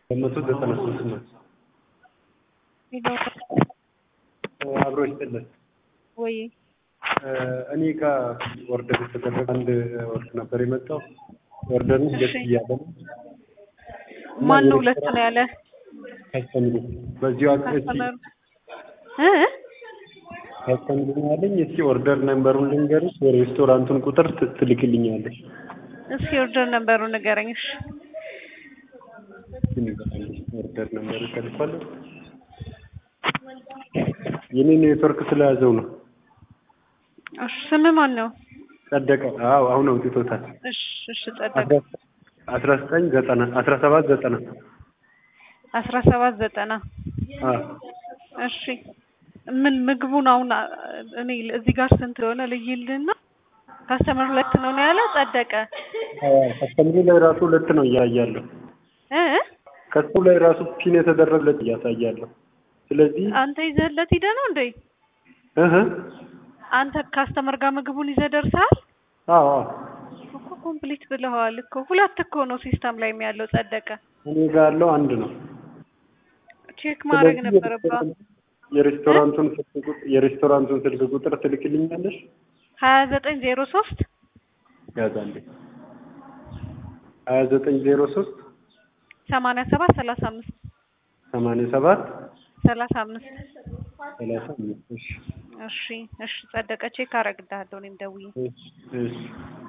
በመቶ ዘጠና ሶስት ነው። አብሮ ይስጥልን። ወይ እኔ ጋር ኦርደር የተደረገ አንድ ወርድ ነበር የመጣው። ኦርደሩ ሁለት እሺ። እያለ ነው። ማን ነው ሁለት ነው ያለ? ከስተምሩ በዚሁ አቅርቼ ካስተመሩ እ ከስተምሩ ነው ያለኝ። እስኪ ኦርደር ነምበሩን ልንገርሽ፣ የሬስቶራንቱን ቁጥር ት- ትልክልኛለሽ። እስኪ ኦርደር ነበሩ ንገረኝ። እሺ እስኪ ንገሪልኝ። ኦርደር ነምበሩ ተልኳል። የኔ ኔትወርክ ስለያዘው ነው። እሺ ስም ማን ነው? ጸደቀ። አዎ አሁን አውጥቶታል። እሺ እሺ ጸደቀ አስራ ዘጠኝ ዘጠና አስራ ሰባት ዘጠና አስራ ሰባት ዘጠና አዎ እሺ ምን ምግቡን አሁን አ- እኔ እዚህ ጋር ስንት እንደሆነ ልይልና ካስተመር ሁለት ነው ነው ያለ ጸደቀ ከስተምሩ ላይ ራሱ ሁለት ነው እያያለሁ። እ ከሱ ላይ ራሱ ፒን የተደረገለት እያሳያለሁ። ስለዚህ አንተ ይዘህለት ሂደህ ነው እንዴ? እህ አንተ ካስተመር ጋር ምግቡን ይዘህ ደርሰሃል አዎ አዎ እኮ ኮምፕሊት ብለኸዋል እኮ ሁለት እኮ ነው ሲስተም ላይ ያለው ጸደቀ እኔ ጋር ያለው አንድ ነው። ቼክ ማድረግ ስለዚህ ነበረባት የሬስቶራንቱን ስልክ ቁጥር የሬስቶራንቱን ስልክ ቁጥር ትልክልኛለሽ? ሀያ ዘጠኝ ዜሮ ሶስት ያዛንዴ ሀያ ዘጠኝ ዜሮ ሶስት ሰማንያ ሰባት ሰላሳ አምስት ሰማንያ ሰባት ሰላሳ አምስት ሰላሳ አምስት እሺ እሺ እሺ ጸደቀ ቼክ አደርግልሃለሁ እኔም ደውዬ እሺ እሺ